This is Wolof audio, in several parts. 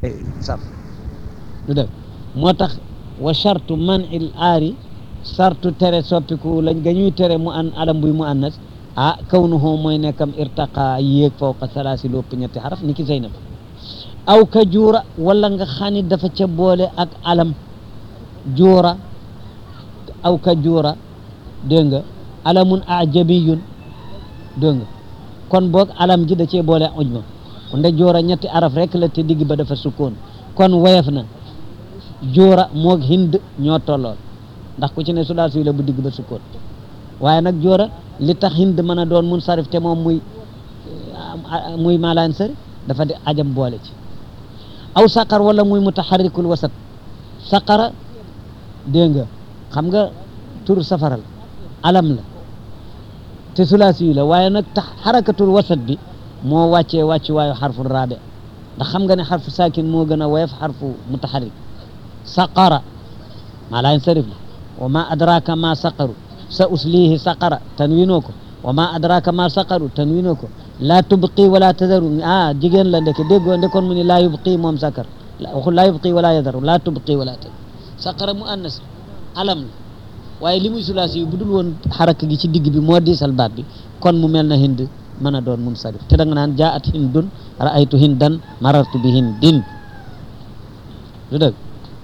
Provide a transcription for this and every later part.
sarf du dëgg moo tax wa chartu man il aari sartu tere soppiku lañ ga ñuy tere mu an alam buy mu annas ah kaw nu hoo mooy nekkam irtaqa yéeg fawqa salaasi lu ëpp ñetti xaraf ni ki Zeynab aw ka juura wala nga xani dafa ca boole ak alam juura aw ka juura dégg nga alamun ajabiyun dégg nga kon boog alam ji da cee boole ujma nde joora ñetti araf rek la te digg ba dafa sukkoon kon woyof na joora moog hind ñoo tollool ndax ku ci ne sulaasi la bu digg ba sukkoon waaye nag joora li tax hind mën a doon mun sarif te moom muy muy maalaan sari dafa di ajam boole ci aw saqar wala muy mutaharrikul wasat saqara dégg nga xam nga tur safaral alam la te sulaasi la waaye nag tax xarakatul wasat bi moo wàccee wàcc waayu xarfu raabe ndax xam nga ne xarfu saakin moo gën a woyof xarfu mutaxarik saqara maa laa yansarif la wa ma adraka ma saqaru sa uslihi saqara tanwinoo ko wa ma adraka ma saqaru tanwinoo ko laa tubqi wala tadaru ah jigéen la ndeke déggoo ndekoon mu ni laa yubqi moom sakar waxul laa yubqi wala yadaru laa tubqi wala tadaru saqara mu annas alam la waaye li muy sulaasi yu bu dul woon xaraka gi ci digg bi moo diisal baat bi kon mu mel na hind mën a doon mun sarif te da nga naan jaat hindun raaytu hindan marartu bi hindin du dëgg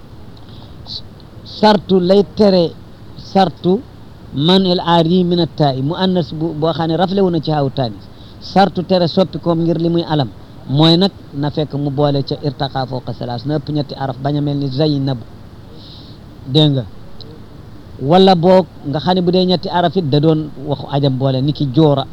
sartu lay tere sartu man el aari min attaai mu annas bu boo xam ne rafle wu na ci xaw taanis sartu tere soppi koom ngir li muy alam mooy nag na fekk mu boole ca irtaqa fawqa salaas na ëpp ñetti araf bañ a mel ni zaynab dégg nga wala boog nga xam ne bu dee ñetti araf it da doon waxu ajam boole ni ki joora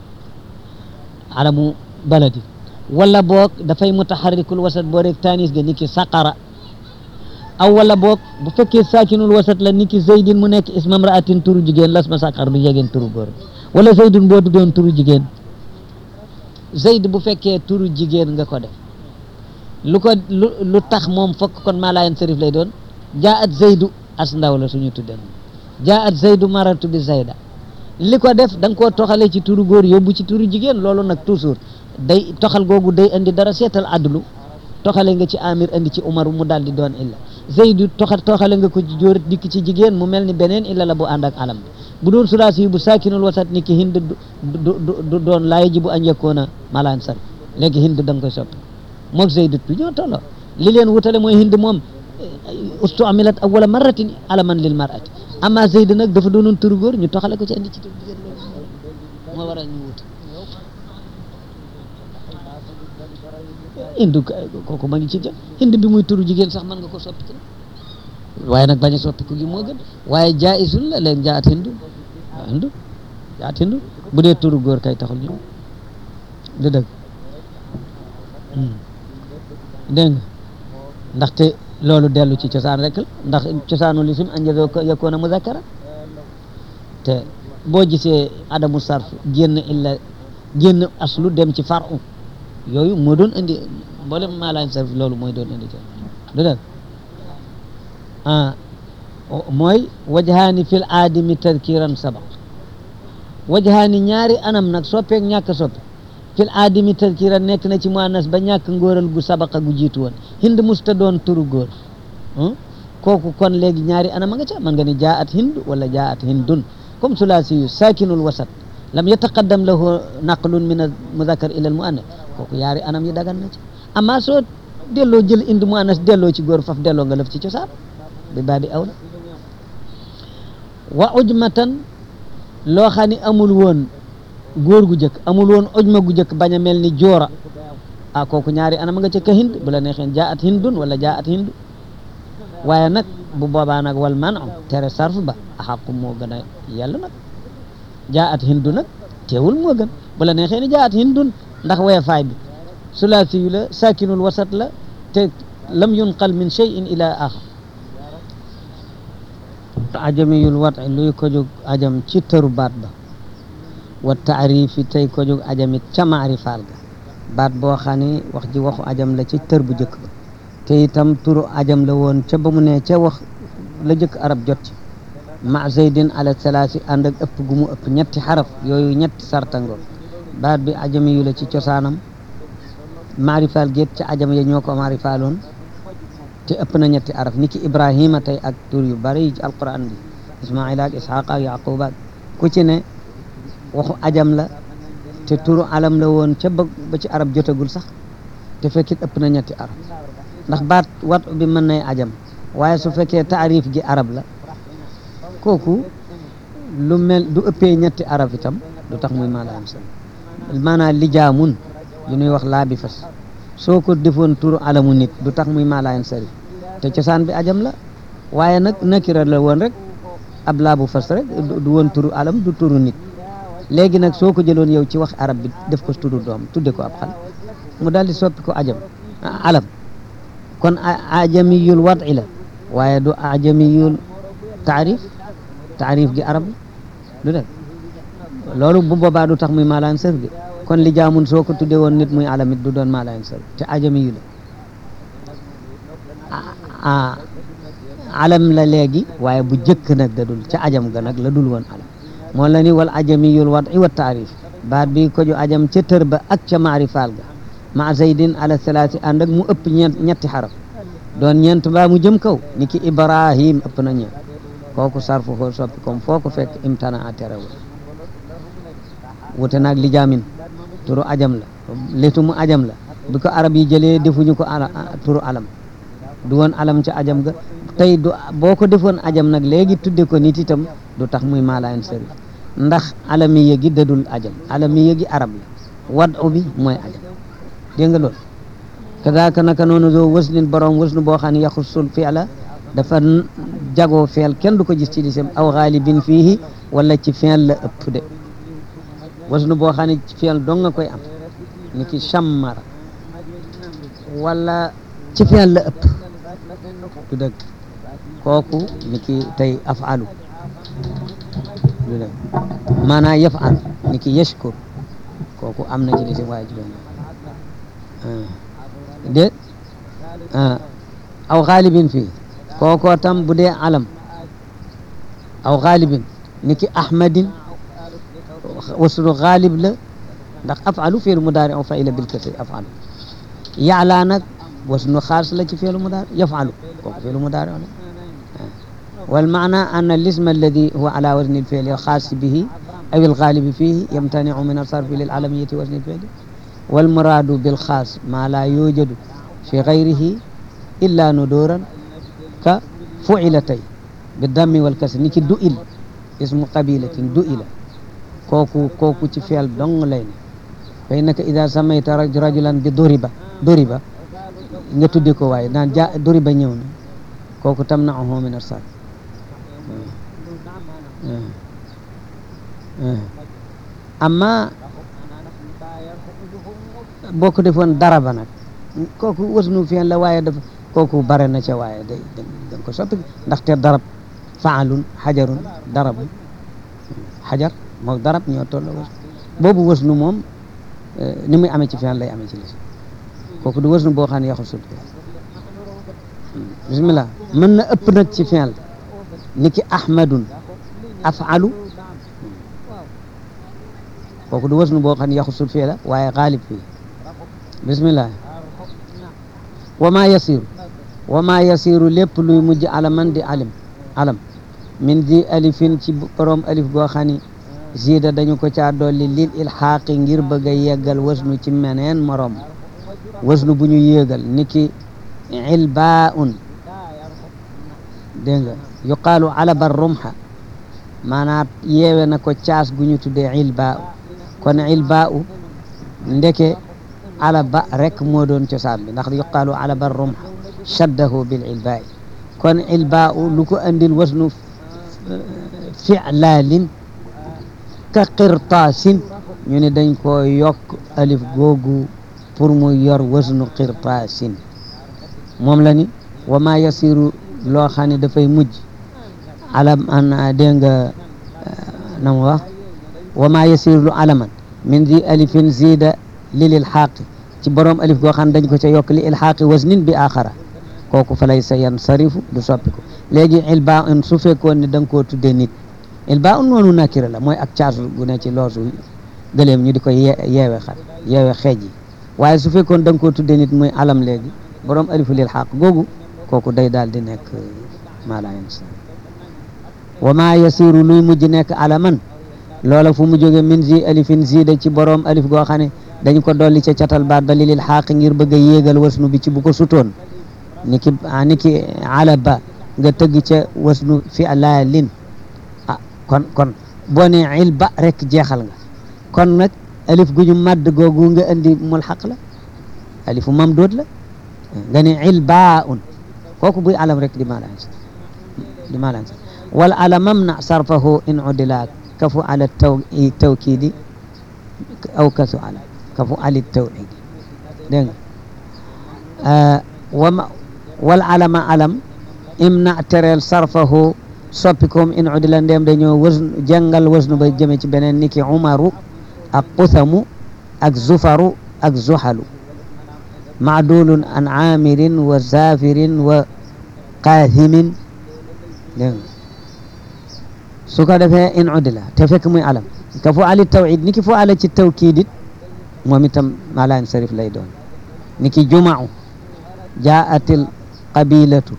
alamu baladi wala boog dafay mutaharrikul wasat boo rek tanis ga ni ki saqara aw wala boog bu fekkee saakinul wasat la ni ki zaydin mu nekk ismam raatin turu jigéen las ma saqar du jegeen turu góor wala zaydun boo tuddoon turu jigéen zayd bu fekkee turu jigéen nga ko def lu ko lu lu tax moom fokk kon maa laayen sarif lay doon jaa at zaydu as ndaw la suñu tudden jaa at zaydu maratu bi zayda li ko def da nga koo toxalee ci turu góor yóbbu ci turu jigéen loolu nag toujours day toxal googu day indi dara seetal adlu toxale nga ci amir indi ci umar mu daal di doon illa zaydu toxal toxale nga ko ci jóor dikk ci jigéen mu mel ni beneen illa la bu ànd ak alam bu doon sulaasi bu saakinul wasat ni ki hind du du doon laay ji bu añ yëkkoona malaan sar léegi hind da nga koy soppi moog zaydu tu ñoo tolloo li leen wutale mooy hind moom ustu amilat awwala marratin alaman lil mar'ati amma zayd nag dafa doonoon turu góor ñu toxale ko ci andi ci turu jigéen loolu moo waral ñu wut hindu kooku ma ngi ci jëm hind bi muy turu jigéen sax mën nga ko soppi ci waaye nag bañ a soppi ko gi moo gën waaye jaisul la leen jaat hindu waaw hindu jaat hindu bu dee turu góor kay taxul ñu du dëgg dégg nga ndaxte loolu dellu ci cosaan rek la ndax cosaanu lisim anjazo ko yakkoona muzakkara te boo gisee adamu sarf génn illa génn aslu dem ci faru yooyu moo doon indi mboolem maalaam sarf loolu mooy doon indi du dëgg ah mooy wajhaani fil aadimi tadkiran sabaq wajhaani ñaari anam nag soppeek ñàkk soppe fil aadimi tadkiran nekk na ci muannas ba ñàkk ngóoral gu sabaqa gu jiitu woon hind musta doon turu góor kooku kon léegi ñaari anam a nga ca man nga ni jaat hind wala jaat hindun comme sulaasi yu saakinul wasat lam yataqaddam lahu naqlun min al muzakkar ila al muannas kooku yaari anam yi dagan na ci amma soo delloo jël indi muannas delloo ci góor faf delloo nga lëf ci cosaan bi baabi awla wa ujmatan loo xam ni amul woon góor gu jëkk amul woon ujma gu jëkk bañ a mel ni joora ah kooku ñaari anam nga ca ka hind bu la neexeen jaat hindun wala jaat hindu waaye nag bu boobaa nag wal man tere sarf ba axaqu moo gën a yàlla nag jaat hindu nag teewul moo gën bu la neexee ni jaat hindun ndax weefaay bi sulaasi yu la sakinul wasat la te lam yunqal min cheyin ila axar ajamiyul wat luy ko jóg ajam ci tëru baat ba wa taarifi tey ko jóg ajamit ca maarifaal ga baat boo xam ne wax ji waxu ajam la ci tër bu jëkk ba te itam turu ajam la woon ca ba mu ne ca wax la jëkk arab jot ci ma zeydin ala salaasi ànd ak ëpp gu mu ëpp ñetti xaraf yooyu ñetti sartango baat bi ajami yu la ci cosaanam maarifaal géet ca ajam ya ñoo ko maarifaaloon te ëpp na ñetti araf ni ki ibrahima tey ak tur yu bari ci alquran bi ismaila ak ishaqa ak yaquba ku ci ne waxu ajam la te turu alam la woon ca ba ba ci arab jotagul sax te fekkit ëpp na ñetti araf ndax baat wat bi mën nay ajam waaye su fekkee taarif gi arab la kooku lu mel du ëppee ñetti araf itam du tax muy maanaam seen maanaam lijaamun li ñuy wax laa bi fas soo ko defoon turu alamu nit du tax muy maalayen sari te cosaan bi ajam la waaye nag nakira la woon rek ab laa bu fas rek du woon turu alam du turu nit léegi nag soo ko jëloon yow ci wax arab bi def ko turu doom tudde ko ab xal mu daal di soppi ko ajam alam kon ajamiyul wadi la waaye du ajamiyul taarif taarif gi arab la du def loolu bu boobaa du tax muy maalayen sari bi kon li jaamun soo ko tuddee woon nit muy alamit du doon maalayen sari te ajami yu la alam la léegi waaye bu jëkk nag da dul ca ajam ga nag la dul woon alam moo la ni wal ajamiyul wadi wa taarif baat bi ko ju ajam ca tër ba ak ca maarifaal ga ma zaydin ala salaati ànd ak mu ëpp ñeent ñetti xaraf doon ñeent mbaa mu jëm kaw ni ki ibrahim ëpp na ñeent kooku sarfu ko soppi comme foo ko fekk imtana a terewul wute naag li jaamin turu ajam la letu mu ajam la bi ko arab yi jëlee defuñu ko ala turu alam du woon alam ca ajam ga tey du boo ko defoon ajam nag léegi tudde ko nit itam du tax muy maalayen sari ndax alami yëgi dadul ajam alami yëgi arab la wad u bi mooy ajam dégg nga loolu kadaaka naka noonu doo waslin borom wasnu boo xam ne yaxusul fi'la dafa jagoo feel kenn du ko gis ci lisam aw xaalibin fiihi wala ci feel la ëpp de wasnu boo xam ne ci feel dong nga koy am ni ki chammara wala ci feel la ëpp du dëgg kooku ni ki tey afalu du dëgg maanaa yafal ni ki yashkur kooku am na ci lisam waaye ci doon de aw xaalibin fii kookoo tam bu dee alam aw xaalibin ni ki ahmadin waslu xaalib la ndax afalu fi'lu mudaari aw fa'ila bil kasri afalu ya'la nag wasnu xaas la ci fi'lu mudaari yaf'alu kooku fi'lu mudaari la wal maana anna al-ism alladi huwa ala wazni al-fi'li al-xaas bihi aw al-ghalib fihi yamtani'u min as-sarfi lil-alamiyyati wazni al-fi'li wal muraadu bil xaas ma la yujadu fi ghayrihi illa nuduran ka fu'ilatay bi dammi wal kasri ni ki du'il ismu qabilatin du'ila kooku kooku ci feel dong lay ne fa innaka ida samayta rajulan bi duriba duriba nga tudde ko waaye naan ja duriba ñëw na kooku tamna'uhu min as-sarf amma boo ko defoon daraba nag kooku wasnu feel la waaye dafa kooku bare na ca waaye day da nga ko soppi ndaxte darab faalun xajarun darabun xajar moo darab ñoo tolloo was boobu wasnu moom ni muy amee ci fi'l lay amee ci lis kooku du wasnu boo xam ne yaxul sut bismillah mën na ëpp nag ci fi'l ni ki ahmadun afalu kooku du wasnu boo xam ne yaxul sut fii la waaye xaalib fii bismillah wa ma yasiru wa ma yasiru lépp luy mujj alaman di alim alam min di alifin ci borom alif goo xam ni zida dañu ko caa dolli lil ilxaaqi ngir bëgg a yeggal wasnu ci meneen morom wasnu bu ñu yéegal niki ilbaun dégg nga yuqaalu alaba rumha maanaam yeewe na ko caas gu ñu tuddee ilbaa kon ilbaa ndeke alaba rek moo doon cosaan bi ndax yuqaalu alaba rumha shaddahu bil ilbaa kon ilbaa lu ko andil wasnu fi'laalin ka qirtaasin ñu ne dañ ko yokk alif googu pour mu yor wasnu qirtaasin moom la ni wa ma yasiru loo xam ne dafay mujj alam an dégg nga na mu wax wa ma yasiru lu alaman min di alifin zida lil ilxaaqi ci borom alif goo xam ne dañ ko ca yokk li ilxaaqi wasnin bi axara kooku fa lay sa yan sarifu du soppi ko léegi ilba un su fekkoon ne da nga koo tuddee nit ilba un noonu nakira la mooy ak caasu gu ne ci loosu gëleem ñu di ko ye yeewe xar yeewe xeej yi waaye su fekkoon da nga koo tuddee nit muy alam léegi borom alifu lil xaq googu kooku day daal di nekk maa laa yansa wa maa yasiru luy mujj nekk alaman loola fu mu jóge min zi alifin zida ci borom alif goo xam ne dañ ko dolli ca catal baat ba li lil xaq ngir bëgg a yéegal wasnu bi ci bu ko sutoon ni ki ni ki alaba nga tëgg ca wasnu fi laalin ah kon kon boo ne il ba rek jeexal nga kon nag alif gu ñu madd googu nga indi mulxaq la alifu mamdood la nga ne il baa un kooku buy alam rek di maalaan sa di maalaan sa wal alamam na sarfahu in udila kafu ala taw tawkidi aw kasu ala kafu ali tawhidi dégg nga wama wal alama alam imna tereel sarfahu soppikoom in udila ndem dañoo wasnu jàngal wasnu ba jëme ci beneen niki umaru ak qusamu ak zufaru ak zuhalu maadulun an amirin wa zafirin wa qaathimin dégg nga su ko defee in udila te fekk muy alam ka fu ali tawhid niki fu ala ci tawkiidit moom itam malaan sarif lay doon niki jumau jaatil qabilatu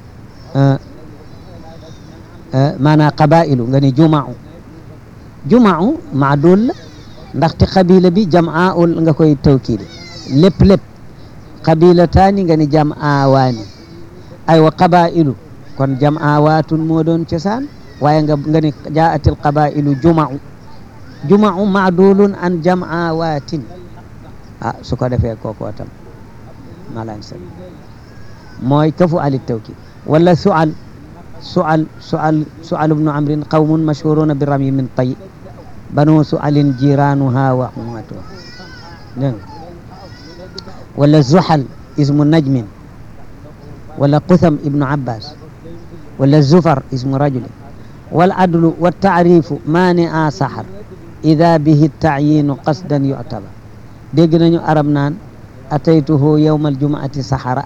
maanaam qabailu nga ni jumau jumau maadul la ndaxte qabila bi jam'aul nga koy tawkiide lépp lépp qabilataani nga ni jam'awaani aywa qabailu kon jam'awaatun moo doon cosaan waaye nga nga ni jaatil qabailu jumau jumau maadulun an jam'awaatin ah su ko defee kookoo tam malaan sa mooy kafu ali tawkid wala sual sual sual sual ibnu amrin qawmun mashhuruna bi rami min tay banu sualin jiranuha wa umatuha dégg nga wala zuhal ismu najmin wala qutham ibnu abbas wala zufar ismu rajulin wal adlu wa taarifu maani a sahar ida bihi taayinu qasdan yuctabar dégg nañu arab naan ataytuhu yowma aljumaati sahara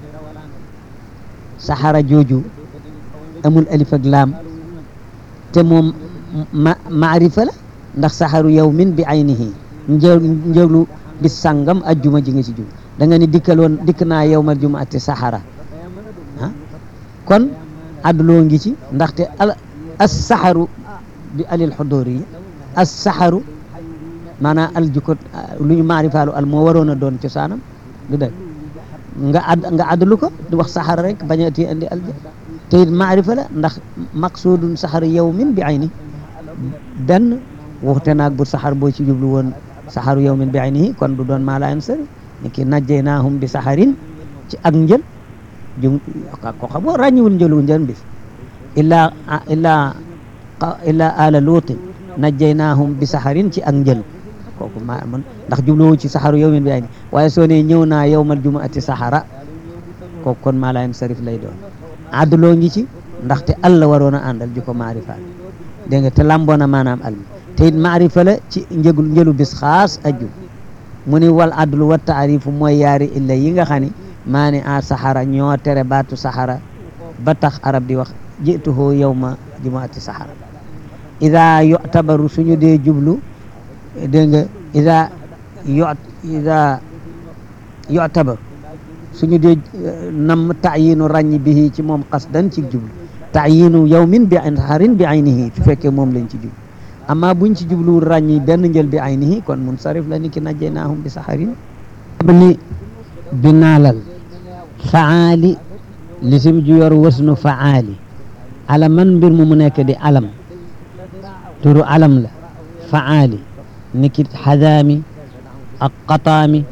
sahara jooju amul alif ak laam te moom ma maarifa la ndax saxaru yawmin bi aynihi njël njëlu bis sàngam ajjuma ji nga ci jub da nga ni dikkaloon dikk naa yawmal jumaati saxara ah kon adduloo ngi ci ndaxte al as saxaru bi alil xudóor yi as saxaru maanaam al jukko lu ñu maarifaalu al moo waroon a doon cosaanam du dëgg nga add nga addulu ko di wax saxara rek bañati andi al te it maarifa la ndax maqsuudun saxar yawmin bi ayni benn waxute naag bu saxar boo ci jublu woon saxaru yawmin bi aynihi kon du doon maa laa yansari ni ki najjaynaahum bi saxarin ci ak njël jum ko xam boo ràññiwul njëlu njël bis illaa illaa illaa ala luutin najjaynaahum bi saxarin ci ak njël kooku ma man ndax jubluwu ci saxaru yawmin bi ayni waaye soo ne ñëw naa yawmal jumaati saxara kooku kon maa laa yansarif lay doon adduloo ngi ci ndaxte alla waroon a àndal di ko maarifa dégg nga te lamboona maanaam al te it maarifa la ci njëgul njëlu bis xaas ajju mu ni wal addulu wa taarifu mooy yaari illa yi nga xam ne maa ni a saxara ñoo tere baatu saxara ba tax arab di wax jituhu yawma jumaati saxara ida yu'tabaru suñu dee jublu dégg nga ida yu ida yu'tabaru suñu dee nam taayinu ràññi bihi ci moom qasdan ci jublu taayinu yawmin bi saxarin bi aynihi su fekkee moom lañ ci jublu amma buñ ci jubluwul ràññi benn njël bi aynihi kon munsarif la ni ki najjaynaahum bi saxarin li binaalal faali lisim ju yor wasnu faali alaman mbir mu mu nekk di alam turu alam la faali ni ki xadaami ak qataami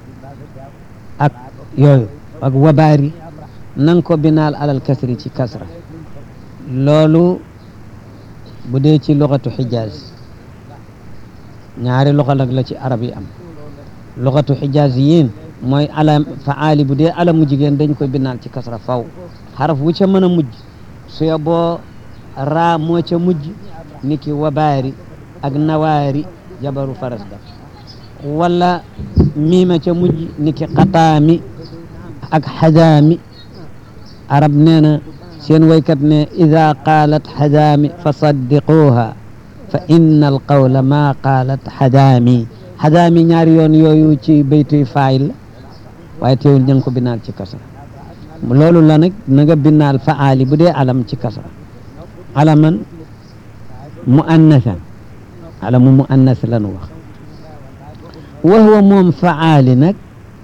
ak yooyu ak wabaari nang ko binaal alal kasri ci kasra loolu bu dee ci luxatu xijaaz ñaari luxa nag la ci arab yi am luxatu xijaaz yiin mooy alam faali bu dee alamu jigéen dañ koy binaal ci kasra faw xaraf wu ca mën a mujj su ya boo raa moo ca mujj niki wabaari ak nawaari jabaru faras ga wala miima ca mujj niki xataami ak xadaami arab nee na seen waykat ne ida qaalat xadaami fa saddiquuha fa inna alqawla ma qaalat xadaami xadaami ñaari yoon yooyu ci baytuy faayil la waaye teewul ña ngi ko binaal ci kasra loolu la nag na nga binaal faali bu dee alam ci kasra alaman muannasan alamu muannas lanu wax wa huwa moom faali nag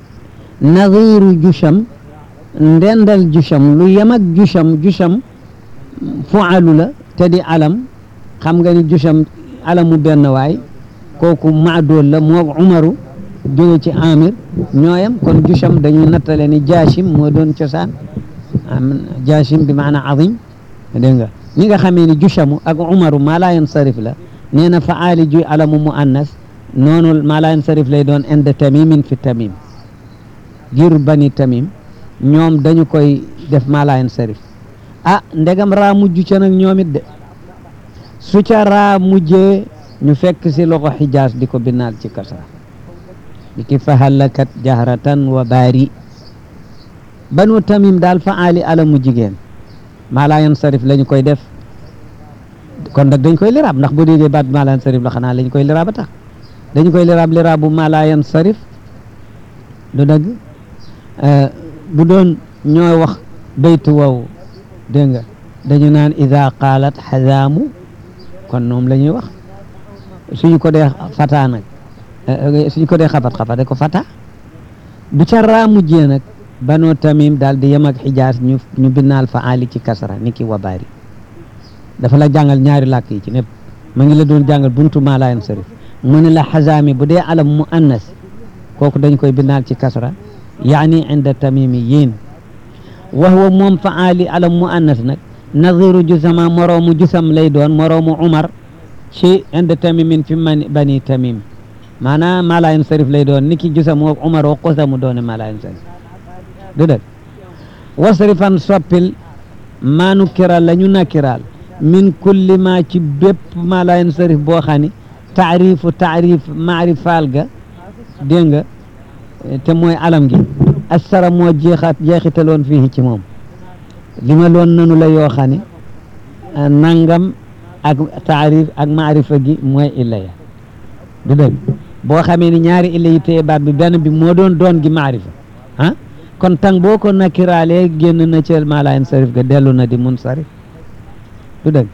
nadiru jusham ndendal jusham lu yem ak jusham jusham fualu la te di alam xam nga ni jusham alamu benn waay kooku maadool la moo umaru jóge ci amir ñooyam kon jusham dañu nattale ni jaashim moo doon cosaan jaashim bi maana azim dégg nga ñi nga xamee ni jushamu ak umaru maa laa yansarif la nee na faali ju alamu muannas noonu maa laa yansarif lay doon inde tamimin fi tamim giru bani tamim ñoom dañu koy def maa laa yansarif ah ndegam raa mujj ca nag ñoom it de su ca raa mujjee ñu fekk si loxo xijaas di ko binaal ci kasra di ki fahallakat jahratan wa baari banu tamim daal faali alamu jigéen maa laa yansarif la ñu koy def kon nag dañ koy liraab ndax bu déggee baat maa laa yansarif la xanaa la ñu koy liraab a tax dañu koy liraab liraabu maa laa yansarif du dëgg bu doon ñooy wax baytu wow dégg nga dañu naan ida qaalat xazaamu kon moom la ñuy wax suñu ko dee fata nag suñu ko dee xapat xapate ko fata bu ca raa mujjee nag banoo tamim daal di yem ak xijaas ñu ñu binnaal fa ali ci kasra ni ki wabaari dafa la jàngal ñaari làkk yi ci népp ma ngi la doon jàngal buntu maa laa yansarif mu ne la xazaami bu dee alam mu annas kooku dañ koy binnaal ci kasra yaani inda tamimiyin wa huwa moom fa ali alam mu annas nag nadiru jusama moroomu jusam lay doon moroomu umar ci inda tamimin fi man bani tamim maanaam maa laa yansarif lay doon ni ki jusam woo umar woo qosamu doone maa laa yansarif du dëgg wasrifan soppil maa nukkira la ñu nakkiraal min kulli ma ci bépp maa laa yansarif boo xam ni taarifu taarif maarifaal ga dégg nga te mooy alam gi assara moo jeexaat jeexitaloon fii ci moom li ma loon nanu la yoo xam ne nangam ak taarif ak maarifa gi mooy illa ya du dëgg boo xamee ni ñaari illa yi téye baat bi benn bi moo doon doon gi maarifa ah kon tang boo ko nakiraalee génn na ci maa laa yansarif ga dellu na di munsarif du dëgg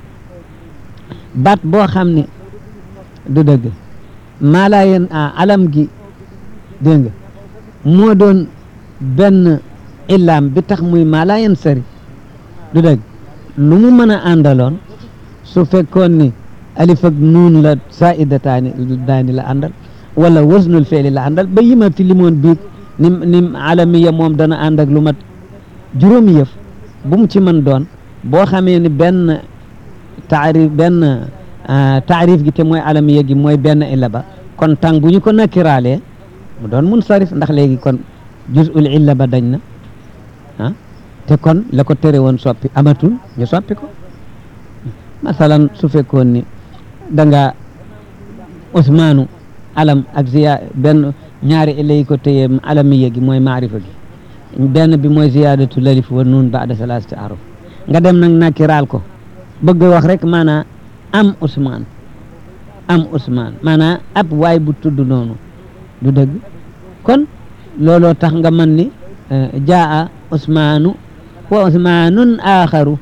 baat boo xam ne du dëgg maa laa yen alam gi dégg nga moo doon benn illaam bi tax muy maa laa yansarif du dëgg lu mu mën a àndaloon su fekkoon ni alif ak nuun la saidataani daani la àndal wala wasnul feeli la àndal ba yima fi limoon biig ni ni alamiya moom dana ànd ak lu mat juróomi yëf bu mu ci mën doon boo xamee ni benn taarif benn taarif gi te mooy alamiya gi mooy benn illa ba kon tàng bu ñu ko nakiraalee mu doon mun sarif ndax léegi kon juzul illa ba dañ na ah te kon la ko tere woon soppi amatul ñu soppi ko masalan su fekkoon ni da nga Usmaanu alam ak ziya benn ñaari illa yi ko téye alamiya gi mooy maarifa gi benn bi mooy ziyadatu lalif wa nuun baada salaasati aruf nga dem nag nakiraal ko bëgg wax rek maanaa am Usmaan am Usmaan maanaa ab waay bu tudd noonu du dëgg kon looloo tax nga mën ni jaa Usmaanu wa Usmaanun aaxaru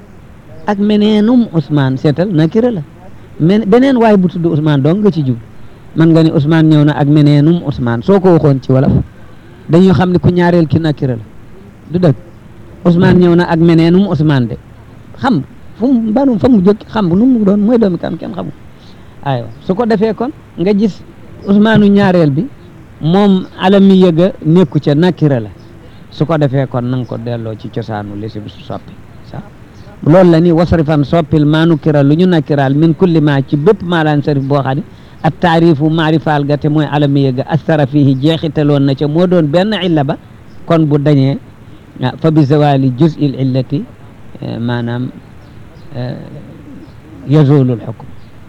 ak meneenum Usmaan seetal nakira la men beneen waay bu tudd Usmaan dong nga ci jub man nga ni Usmaan ñëw na ak meneenum Usmaan soo ko waxoon ci wolof dañuy xam ne ku ñaareel ki nakira la du dëgg Usmaan ñëw na ak meneenum Usmaan de xam fu mu banu fa mu jóg xam nu mu doon mooy doomi kan kenn xamul aywa su ko defee kon nga gis Usmaanu ñaareel bi moom alami yëga nekku ca nakira la su ko defee kon nanga ko delloo ci cosaanu li si soppi sa loolu la ni wasrifan soppil maa nukira lu ñu nakiraal min kulli ma ci bépp maa laan sarif boo xam ne ak taarifu maarifaal ga te mooy alami yëga astara fihi jeexitaloon na ca moo doon benn illa ba kon bu dañee fa bi zawali juz'il illati maanaam yazulu lxukm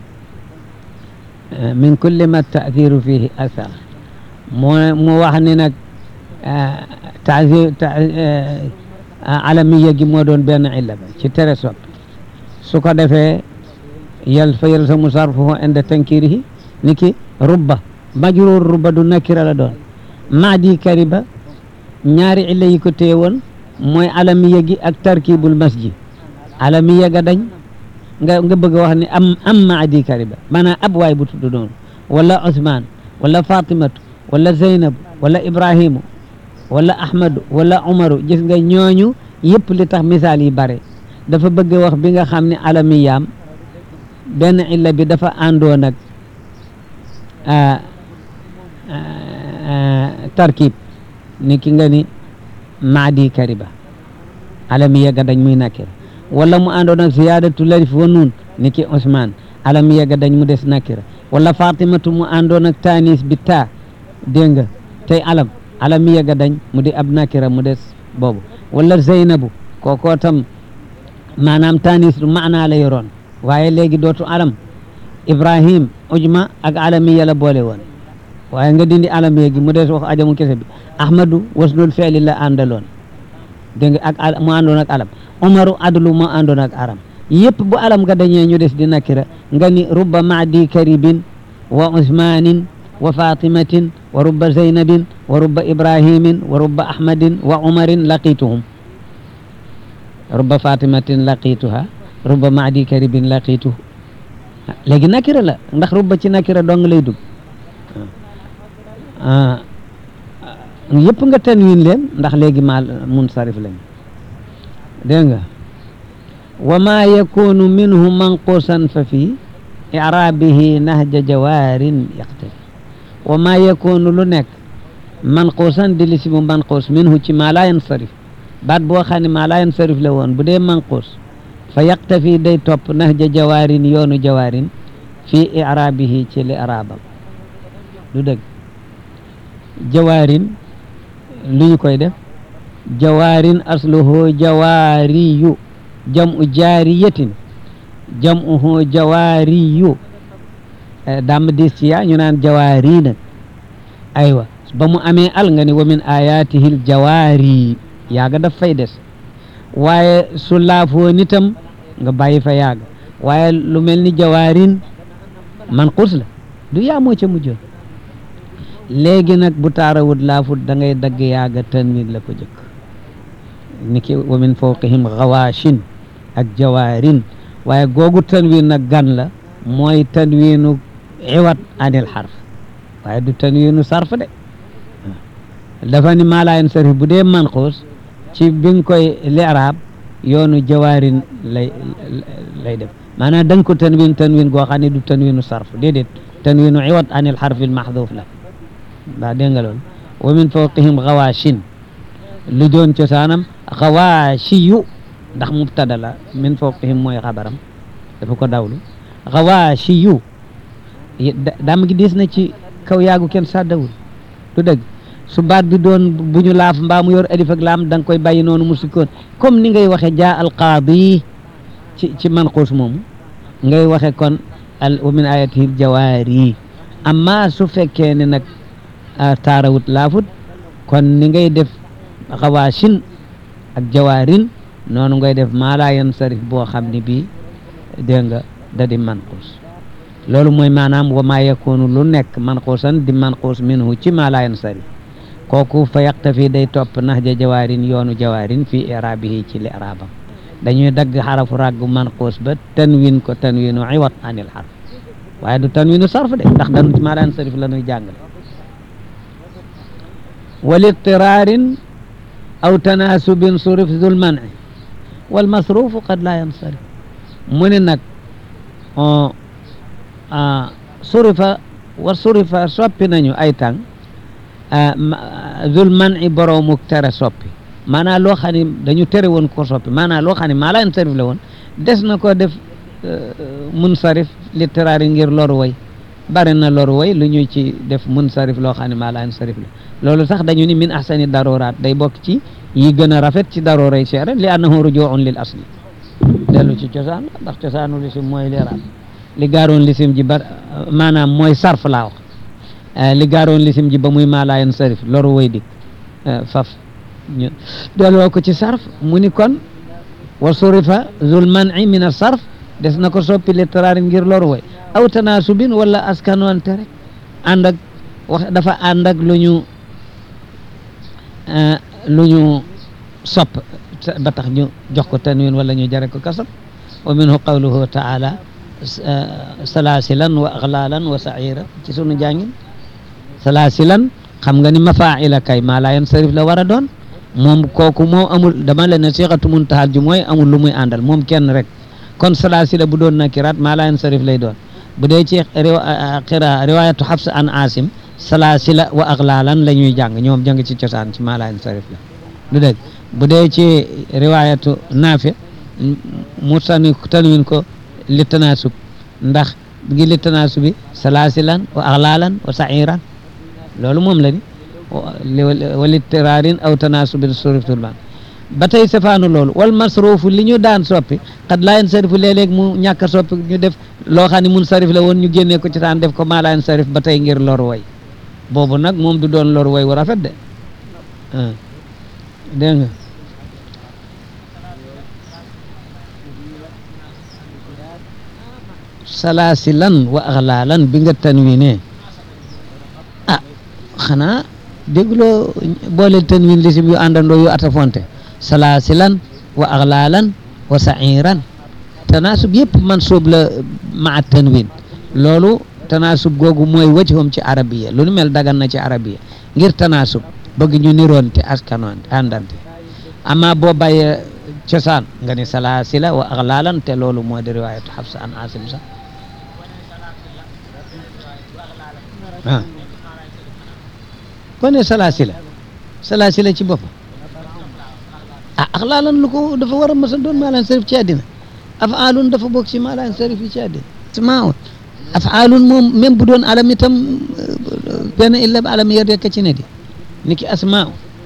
min kulli ma taathiru fihi athar moo mu wax ni nag taasir alamiya gi moo doon benn illa ba ci tere sopp su ko defee yal fa yalzamu sarfuhu inda tankirihi ni ki rubba majruur ruba du nakira la doon maadi kariba ñaari illa yi ko téye woon mooy alamiya gi ak tarkibul masjid alamiya ga dañ nga nga bëgg a wax ni am am maadi kariba maanaam ab waay bu tudd noonu wala Ousmane wala Fatimatu wala Zeynab wala Ibrahimu wala Ahmadu wala Umaru gis nga ñooñu yëpp li tax misaal yi bare dafa bëgg wax bi nga xam ne alamiyaam benn illa bi dafa àndoon ak tarkib ni ki nga ni maadi kariba alamiya ga dañ muy nakira wala mu àndoon ak ziyadatu larif wa nuun ni ki Ousmane alamiya ga dañ mu des nakira wala Fatimatu mu àndoon ak tanis bi taa dégg nga tey alam alamiya ga dañ mu di ab nakira mu des boobu wala Zeynabu kookoo tam maanaam tanis du maanaa la yoroon waaye léegi dootu alam Ibrahim ujma ak alamiya la boole woon waaye nga dindi alamiya gi mu des wax ajamu kese bi Ahmadu wasnul feeli la àndaloon dégg nga ak mu àndoon ak alam Umaru adlu mu àndoon ak aram yëpp bu alam nga dañee ñu des di nakira nga ni rubba maadi karibin wa usmanin wa fatimatin wa rubba zeynabin wa rubba ibrahimin wa rubba ahmadin wa umarin laqituhum rubba fatimatin laqituha rubba maadi karibin laqituhu léegi nakira la ndax rubba ci nakira dong lay dugg yëpp nga tanwin leen ndax léegi maal munsarif lañ dégg nga wa ma yakunu minhu manqusan fa fi irabihi nahja jawaarin yaqtafi wa ma yakunu lu nekk manqusan di lisimu manqus minhu ci ma la yansarif baat boo xam ne ma la yansarif la woon bu dee manqus fa yaqtafi day topp nahja jawaarin yoonu jawaarin fi irabihi ci li irabam du dëgg jawaarin lu ñu koy def jawaarin asluhu jawaariyu jam'u jaariyatin jam'uhu jawaariyu dam dis ci yaa ñu naan jawaari nag aywa ba mu amee al nga ni wa min ayatihil jawaari yaaga daf fay des waaye su laafoo nitam nga bàyyi fa yaaga waaye lu mel ni jawaarin manqus la du yaa moo ca mujjoon léegi nag bu taarawut laafut da ngay dagg yaaga tanwin la ko jëkk niki wa min fawqihim gawaashin ak jawaarin waaye googu tanwin nag gan la mooy tanwinu iwat anil xarf waaye du tanwinu sarf de dafa ni maalayen sarif bu dee manquus ci bi nga koy li'raab yoonu jawaarin lay lay def maanaam da nga ko tanwin tanwin goo xam ne du tanwinu sarf déedéet tanwinu iwat anil xarfi al maxduuf la waa dégg nga loolu wa min fawqihim gawaashin lu doon cosaanam gawaashiyu ndax mubtada la min fawqihim mooy xabaram dafa ko dawlu gawaashiyu dam gi diis na ci kaw yaagu kenn sàddawul du dëgg su baat bi doon bu ñu laaf mbaa mu yor alif ak laam da nga koy bàyyi noonu mu sukkoon comme ni ngay waxe jaa al qaadi ci ci manquus moomu ngay waxe kon al wa min ayatihi jawaari amma su fekkee ne nag taarawut laafut kon ni ngay def xawaashin ak jawaarin noonu ngay def maalaa yan sarif boo xam ne bii dégg nga da di manquus loolu mooy maanaam wa maa yakunu lu nekk manquusan di manquus minhu ci maalaa yan sarif kooku fa yaqtafi day topp nahja jawaarin yoonu jawaarin fii irabihi ci li irabam dañuy dagg xarafu ràggu manquus ba tanwin ko tanwinu iwat anil xarf waaye du tanwinu sarf de ndax danu ci maalaa yan sarif la ñuy jàngale walitiraarin aw tanaasubin surif dul mani wal masrufu qad laa yansarif mu ne nag surifa wa surifa soppi nañu ay tàng dul mani boroomu tere soppi maanaam loo xam ne dañu tere woon ko soppi maanaam loo xam ne maa laa yansarif la woon des na ko def munsarif litiraari ngir loru way bari na loru way lu ñu ci def munsarif loo xam ne maa laa yansarif la loolu sax dañu ni min ahsani daruraat day bokk ci yi gën a rafet ci daruray seere li annahu rujuun lil asli dellu ci cosaan la ndax cosaanu lisim mooy leeraat li gaaroon lisim ji ba maanaam mooy sarf laa wax li gaaroon lisim ji ba muy maalaayan sarif loru way dik faf ñu delloo ko ci sarf mu ni kon wa surifa zul man'i min a sarf des na ko soppi littéraire ngir loru way aw tanaasubin wala askanoonte rek ànd ak wax dafa ànd ak lu ñu lu ñu sopp ba tax ñu jox ko tanwin wala ñu jare ko kasab wa minhu qawluhu taala salaasilan wa aglalan wa saira ci sunu jàngin salaasilan xam nga ni mafaila kay maa laa yansarif la war a doon moom kooku moo amul dama leen ne siixatu muntahaal ju mooy amul lu muy àndal moom kenn rek kon salaasila bu doon nakiraat maa laa yansarif lay doon bu dee ci xira riwayatu xafs an asim salaasila wa aglalan la ñuy jàng ñoom jàng ci cosaan ci maa laa yansarif la lu dégg bu dee ci riwayatu naafi mu tani tanwin ko li tanaasub ndax gi li tanaasubi salaasilan wa aglalan wa sairan loolu moom la ni walittiraarin aw tanaasubin suriftul ban ba tey safaanu loolu wal masruufu li ñu daan soppi xad laa yansarifu léeg-léeg mu ñàkk a soppi ñu def loo xam ne mun sarif la woon ñu génnee ko ci taan def ko maa laa yansarif ba tey ngir lor way boobu nag moom du doon lor way wu rafet de dégg nga salaasilan wa aglalan bi nga tanwine ah xanaa dégloo boole tanwin lisim yu àndandoo yu atafonte salaasilan wa aglalan wa sairan tanaasub yëpp mansub la maa tanwin loolu tanaasub googu mooy wajhum ci arabiya lu nu mel dagan na ci arabiya ngir tanaasub bëgg ñu niroonte askanoonte àndante amma boo bàyyee cosaan nga ni salaasila wa aglalan te loolu moo di riwaayatu xafsa an asim sax ah kon ne salaasila salaasila ci boppam ah aglalan lu ko dafa war a mës a doon maalaan sarif ci àddina afaalun dafa bokk ci maalaan sarif yi ci àddina asmaun afaalun moom même bu doon alam itam benn illa alam yer rekk ci ne di ni ki asmaa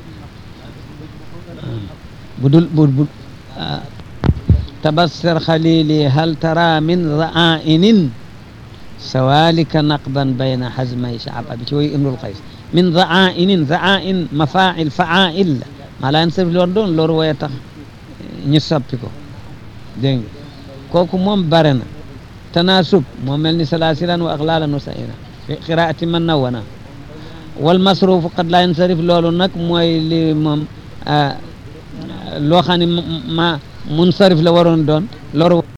bu dul bu bu tabassar xalili hal tara min ra'ainin sawalika naqdan bayna hazmay shaab abi ci woy imrul qays min ra'ainin ra'ain mafail fa'ail maa laa yansarif loon doon loolu woye tax ñu soppi ko dégg nga kooku moom bare na tanaasub moo mel ni salaasilan wa aglalan wa sa'iran fi qiraati man nawwana wal masrufu qad laa yansarif loolu nag mooy li moom loo xam ne ma munsarif la waroon doon loru